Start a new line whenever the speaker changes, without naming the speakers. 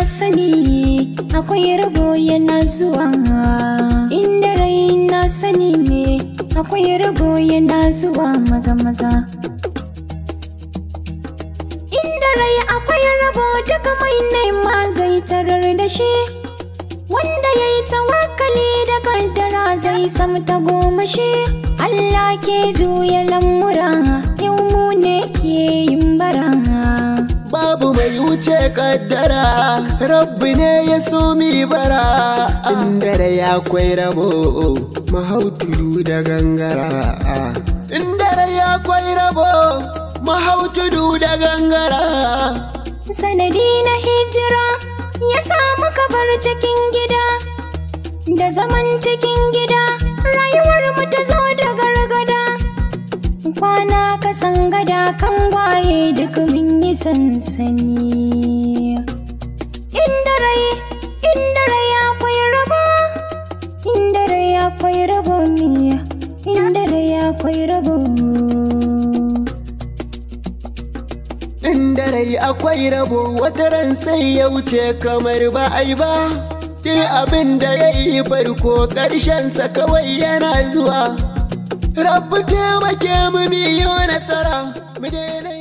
sani akwai rabo yana zuwa inda rai na sani ne akwai rabo yana zuwa maza maza inda rai akwai rabo daga mai nema zai tarar da shi wanda ya yi tawakkali da kaddara zai samu ta goma shi Allah ke juya lamura yau mu ne ke yin bara
babu mai wuce kaddara rabbi ne ya so mi bara inda da ya kwai rabo mahautudu da gangara inda da ya kwai rabo mahautudu da gangara
sanadi na hijira ya samu kabar cikin gida da zaman cikin gida rayuwar mu ta zo da gargada kwana kasan gada kan waye duk mun yi sansani inda rai inda rai akwai rabo inda rai akwai rabo ne inda rai akwai rabo
inda rai akwai rabo wata ran sai ya wuce kamar ba ai ba Duk abin da ya yi farko ƙarshensa kawai yana zuwa Rabbi taimake mu biyo nasara mu daina